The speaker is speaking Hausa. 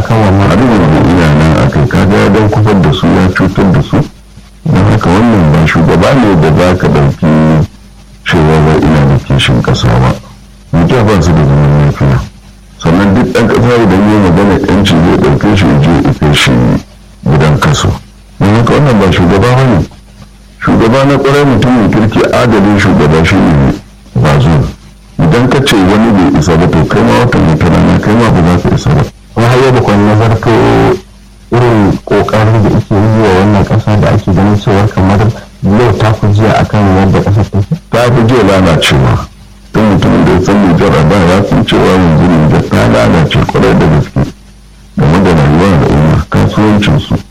akan wannan har yanzu ina nan a kai kaga ya don kufar da su ya cutar da su don haka wannan ba shugaba ne da za ka ɗauki cewa ba ina da kishin ƙasa ba mutum ba su da zaman lafiya sannan duk ɗan ƙasa idan yi magana yanci zai ɗauke shi je ya kai shi gidan kaso don haka wannan ba shugaba ba ne shugaba na ƙwarai mutumin kirki adalin shugaba shi ne ba zuwa idan ka ce wani bai isa ba to kai ma wata mutane na kai ma ba za ka isa ba wani har yau kwan nazarto irin kokarin da ake yi wa wannan kasa da ake ganin cewar kamar yau ta fi jiya akan yadda kasar take ta fi jiya lalacewa don mutumin da ya san nijar a da ya san cewa yanzu nijar ta lalace kwarai da gaske game da rayuwa da umma kasuwancinsu